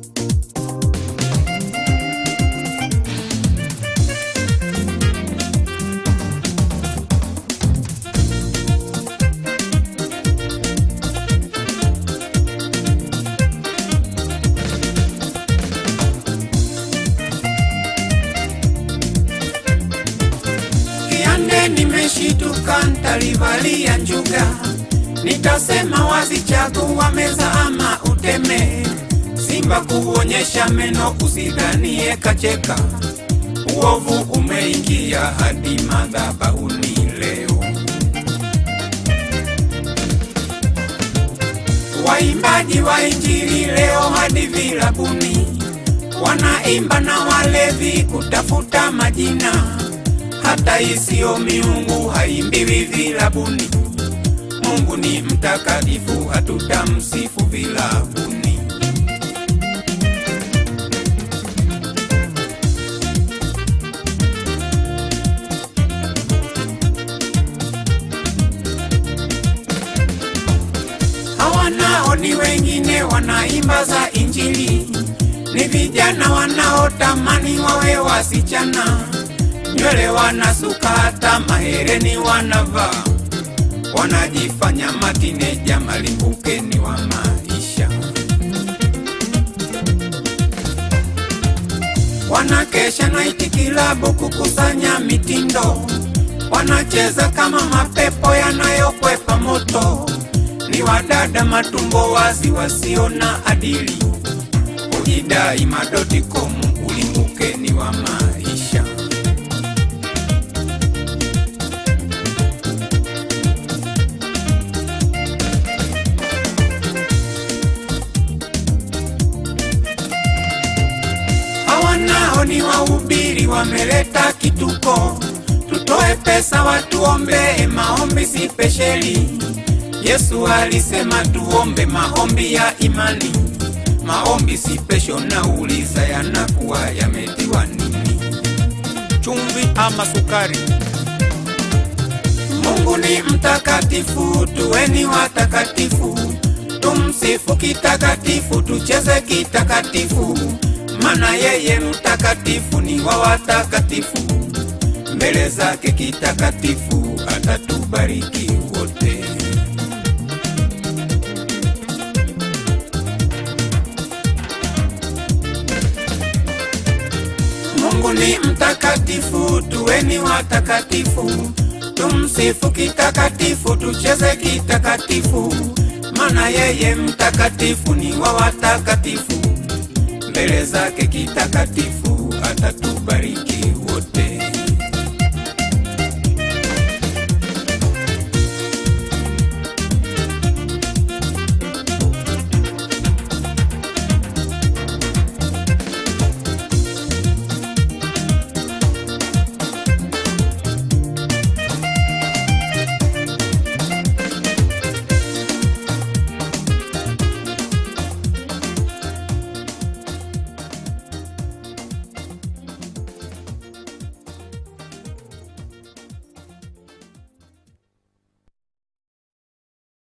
Kiande nimeshituka, ntalivalia njuga, nitasema wazi, chagua meza ama uteme. Simba kuonyesha meno, usidhanie kacheka. Uovu umeingia hadi madhabahuni leo. Waimbaji wa Injili leo hadi vilabuni wanaimba na walevi kutafuta majina, hata isiyo miungu haimbiwi vilabuni. Mungu ni mtakatifu, hatutamsifu vilabuni. Hawanao ni wengine wanaimba za Injili, ni vijana wanaotamani wawe wasichana, nywele wanasuka, hata mahereni wanavaa, wanajifanya matineja, malimbukeni wa maisha. Wanakesha naiti kilabu kukusanya mitindo, wanacheza kama mapepo yanayokwepa moto. Ni wadada matumbo wazi wasio na adili, kujidai madotcom, ulimbukeni wa maisha. Hawanao ni wahubiri, wameleta kituko. Tutoe pesa watuombee, maombi si pesheli. Yesu alisema tuombe maombi ya imani, maombi si pesho. Nauliza, yanakuwa yametiwa nini? chumvi ama sukari. Mungu ni mtakatifu, tuweni watakatifu, tumsifu kitakatifu, tucheze kitakatifu, maana yeye mtakatifu ni wa watakatifu. Mbele zake kitakatifu atatubariki wote. Mungu ni mtakatifu, tuweni watakatifu, tumsifu kitakatifu, tucheze kitakatifu, maana yeye mtakatifu ni wa watakatifu. Mbele zake kitakatifu atatubariki